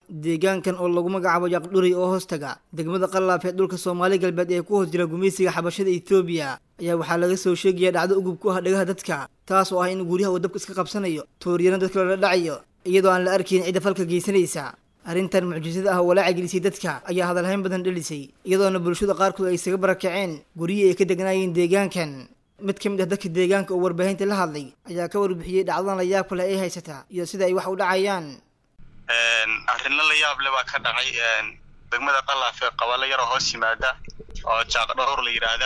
deegaankan oo lagu magacaabo yaqdhuri oo hoostaga degmada qallaaf ee dhulka soomaali galbeed ee ku hoos jira gumaysiga xabashada etoobiya ayaa waxaa laga soo sheegaya dhacdo ugub ku ah dhagaha dadka taas oo ah in guryaha uu dabka iska qabsanayo tooriyana dadka lala dhacayo iyadoo aan la arkayn cidda falka geysanaysa arrintan mucjisada ah oo walaaca gelisay dadka ayaa hadalhayn badan dhelisay iyadoona bulshada qaarkood ay isaga barakaceen guryihii ay ka degnaayeen deegaankan mid ka mid ah dadka deegaanka oo warbaahinta la hadlay ayaa ka warbixiyey dhacdadan la yaabka leh ay haysata iyo sida ay wax u dhacayaan arrino la yaab le baa ka dhacay degmada qalaaf ee qabalo yaroo hoos yimaada oo jaaqdhowr la yidhaahda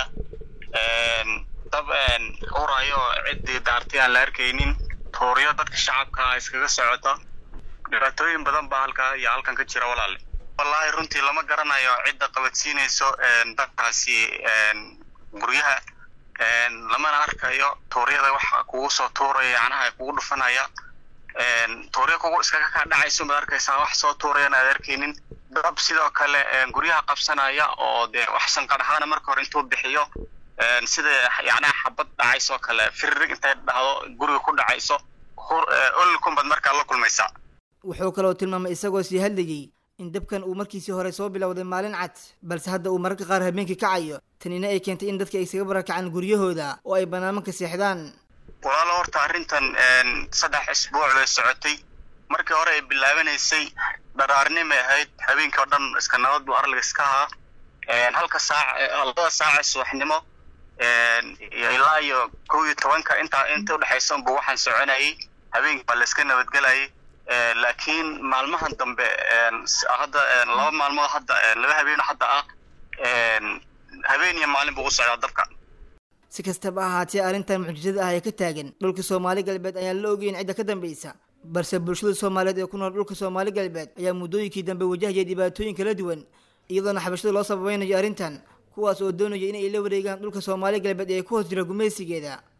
dab urayo ciddii daartay aan la arkaynin tuuryo dadka shacabka iskaga socota dhibaatooyin badan baa halkaa iyo halkan ka jira walaale wallaahi runtii lama garanayo cidda qabadsiinayso dadkaasi guryaha lamana arkayo tuuryada waxa kugu soo tuuraya yacnaha kugu dhufanaya tuuryo kugu iskaga kaa dhacayso maad arkaysaa wax soo tuurayana aad arkaynin dab sidoo kale guryaha qabsanaya oo dee wax sanqadhahaana marka hore intuu bixiyo sida yacnaha xabad dhacaysoo kale firirig intay dhahdo guriga ku dhacayso olkunbad markaa la kulmaysaa wuxuu kaloo tilmaamay isagoo sii hadlayey in dabkan uu markiisii hore soo bilowday maalin cad balse hadda uu mararka qaar habeenkii kacayo tanina ay keentay in dadka ay isaga barakacaan guryahooda oo ay banaanmanka seexdaan walaalo horta arrintan saddex isbuuc bay socotay markii hore ay bilaabanaysay dharaarnimay ahayd habeenkii oo dhan iska nabad buu arliga iska ahaa halka saac labada saac ee subaxnimo ilaa iyo kow iyo tobanka intaa inta udhexaysa unbu waxaan soconayay habeenkii baa la iska nabadgelayay laakiin maalmahan dambe hadda laba maalmood hadda laba habeen hadda ah habeen iyo maalin buu u socdaa dabka si kastaba ahaatee arrintan mucjisada ah ee ka taagan dhulka soomaali galbeed ayaan la ogeyn cidda ka dambaysa balse bulshada soomaaliyeed ee ku nool dhulka soomaali galbeed ayaa muddooyinkii dambe wajahaya dhibaatooyin kala duwan iyadoona xabashada loo sababaynayo arrintan kuwaas oo doonaya inay la wareegaan dhulka soomaali galbeed ee ku hoos jira gumaysigeeda